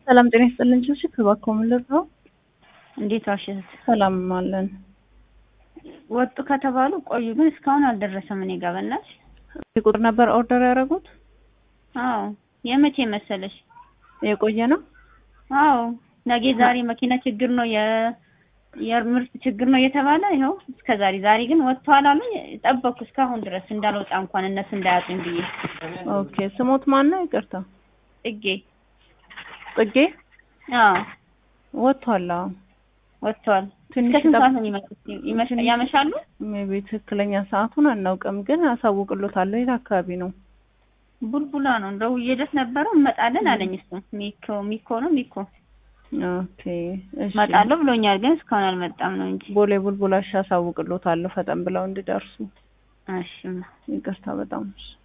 ሰላም ጤና ይስጥልን። ችብሽ እባክዎ ምን ልርዳው? እንዴት ዋሽት? ሰላም አለን። ወጡ ከተባሉ ቆዩ፣ ግን እስካሁን አልደረሰም። እኔ ጋር በእናትሽ። ቁጥር ነበር ኦርደር ያደረጉት? አዎ። የመቼ መሰለሽ? የቆየ ነው? አዎ። ነገ ዛሬ መኪና ችግር ነው የ የምርት ችግር ነው እየተባለ ይኸው እስከ ዛሬ ዛሬ ግን ወጥቷል አሉኝ። ጠበቅኩ እስካሁን ድረስ እንዳልወጣ እንኳን እነሱ እንዳያጡኝ ብዬ። ኦኬ። ስሞት ማን ነው? ይቅርታ። ጽጌ። ጽጌ? አዎ። ወጥቷል። አዎ ወጥቷል። ትንሽ እስከ ስንት ጠብ- ሰዓት ነው የሚመጡት? ይመሻ- ያመሻሉ? ሜቢ ትክክለኛ ሰዓቱን አናውቅም፣ ግን አሳውቅሎታለሁ። የት አካባቢ ነው? ቡልቡላ ነው እንደው እየደስ ነበረው እንመጣለን አለኝ። እሱ ሚኮ ሚኮ ነው ሚኮ ኦኬ። እሺ። እመጣለሁ ብሎኛል፣ ግን እስካሁን አልመጣም ነው እንጂ። ቦሌ ቡልቡላ እሺ፣ አሳውቅሎታለሁ ፈጠን ብለው እንዲደርሱ። እሺ ይቅርታ በጣም እሺ።